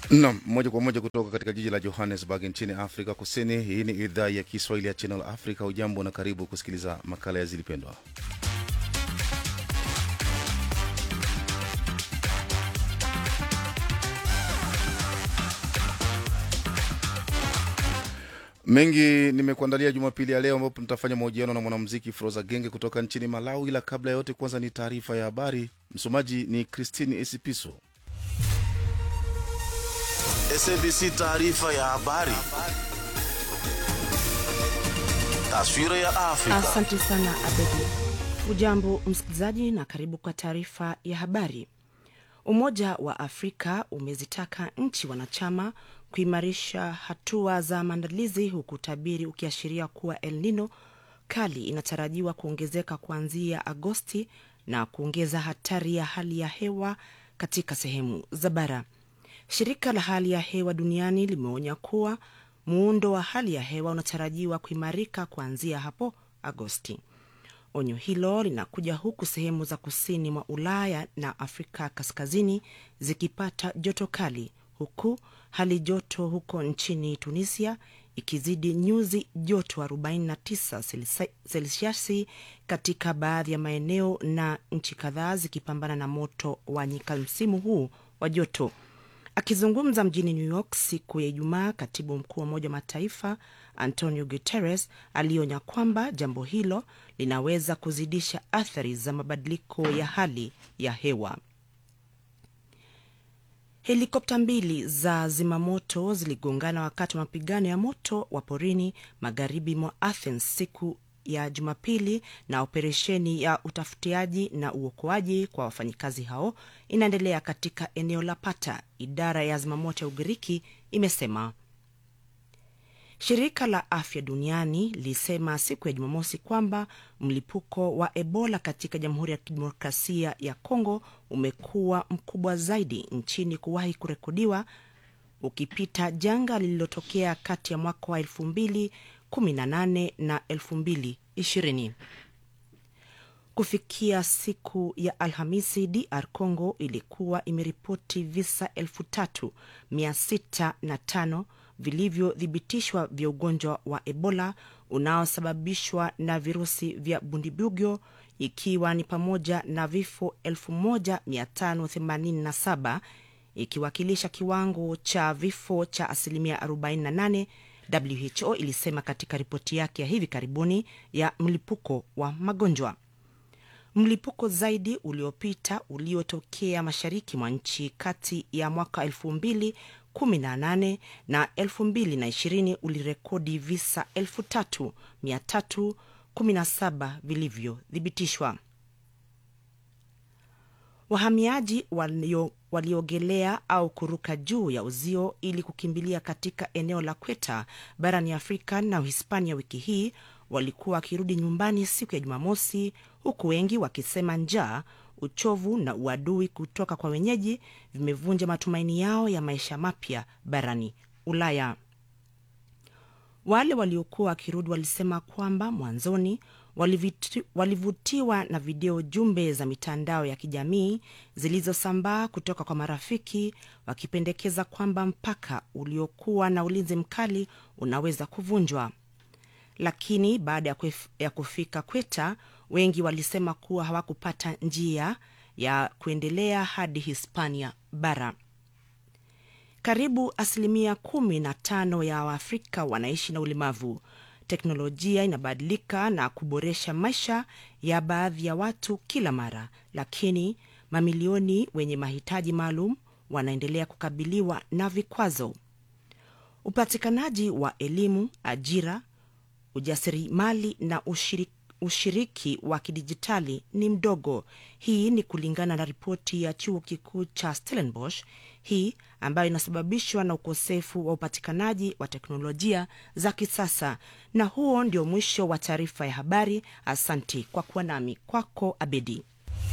Nam, moja kwa moja kutoka katika jiji la Johannesburg nchini Afrika Kusini. Hii ni idhaa ya Kiswahili ya Channel Africa. Ujambo na karibu kusikiliza makala ya Zilipendwa. Mengi nimekuandalia Jumapili ya leo, ambapo nitafanya mahojiano na mwanamuziki Froza Genge kutoka nchini Malawi, ila kabla ya yote, kwanza ni taarifa ya habari. Msomaji ni Christine Esipiso. SABC taarifa ya habari. Taswira ya Afrika. Asante sana Abedi. Ujambo msikilizaji, na karibu kwa taarifa ya habari. Umoja wa Afrika umezitaka nchi wanachama kuimarisha hatua za maandalizi, huku utabiri ukiashiria kuwa El Nino kali inatarajiwa kuongezeka kuanzia Agosti na kuongeza hatari ya hali ya hewa katika sehemu za bara. Shirika la hali ya hewa duniani limeonya kuwa muundo wa hali ya hewa unatarajiwa kuimarika kuanzia hapo Agosti. Onyo hilo linakuja huku sehemu za kusini mwa Ulaya na Afrika kaskazini zikipata joto kali, huku hali joto huko nchini Tunisia ikizidi nyuzi joto 49 selsiasi katika baadhi ya maeneo, na nchi kadhaa zikipambana na moto wa nyika msimu huu wa joto. Akizungumza mjini New York siku ya Ijumaa, katibu mkuu wa Umoja wa Mataifa Antonio Guterres alionya kwamba jambo hilo linaweza kuzidisha athari za mabadiliko ya hali ya hewa. Helikopta mbili za zimamoto ziligongana wakati wa mapigano ya moto wa porini magharibi mwa Athens siku ya Jumapili, na operesheni ya utafutiaji na uokoaji kwa wafanyikazi hao inaendelea katika eneo la Pata, idara ya zimamoto ya Ugiriki imesema. Shirika la Afya Duniani lilisema siku ya Jumamosi kwamba mlipuko wa Ebola katika Jamhuri ya Kidemokrasia ya Kongo umekuwa mkubwa zaidi nchini kuwahi kurekodiwa, ukipita janga lililotokea kati ya mwaka wa elfu mbili 18 na 2020. Kufikia siku ya Alhamisi, DR Congo ilikuwa imeripoti visa 3605 vilivyothibitishwa vya ugonjwa wa Ebola unaosababishwa na virusi vya Bundibugyo, ikiwa ni pamoja na vifo 1587 ikiwakilisha kiwango cha vifo cha asilimia 48 WHO ilisema katika ripoti yake ya hivi karibuni ya mlipuko wa magonjwa. Mlipuko zaidi uliopita uliotokea mashariki mwa nchi kati ya mwaka 2018 na 2020 ulirekodi visa 3317 vilivyothibitishwa. Wahamiaji walio waliogelea au kuruka juu ya uzio ili kukimbilia katika eneo la Kweta barani Afrika na Uhispania wiki hii walikuwa wakirudi nyumbani siku ya Jumamosi, huku wengi wakisema njaa, uchovu na uadui kutoka kwa wenyeji vimevunja matumaini yao ya maisha mapya barani Ulaya. Wale waliokuwa wakirudi walisema kwamba mwanzoni Walivitu, walivutiwa na video jumbe za mitandao ya kijamii zilizosambaa kutoka kwa marafiki wakipendekeza kwamba mpaka uliokuwa na ulinzi mkali unaweza kuvunjwa. Lakini baada ya kufika Kweta, wengi walisema kuwa hawakupata njia ya kuendelea hadi Hispania bara. Karibu asilimia kumi na tano ya Waafrika wanaishi na ulemavu. Teknolojia inabadilika na kuboresha maisha ya baadhi ya watu kila mara, lakini mamilioni wenye mahitaji maalum wanaendelea kukabiliwa na vikwazo. Upatikanaji wa elimu, ajira, ujasiriamali na ushiriki, ushiriki wa kidijitali ni mdogo. Hii ni kulingana na ripoti ya chuo kikuu cha Stellenbosch, hii ambayo inasababishwa na ukosefu wa upatikanaji wa teknolojia za kisasa. Na huo ndio mwisho wa taarifa ya habari. Asanti kwa kuwa nami. Kwako Abedi.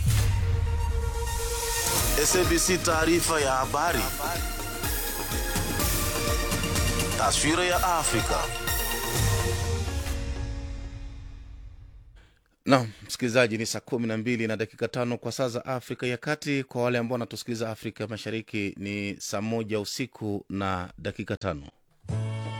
SABC taarifa ya habari. Taswira ya Afrika. Naam, msikilizaji, ni saa kumi na mbili na dakika tano kwa saa za Afrika ya Kati. Kwa wale ambao wanatusikiliza Afrika Mashariki ni saa moja usiku na dakika tano.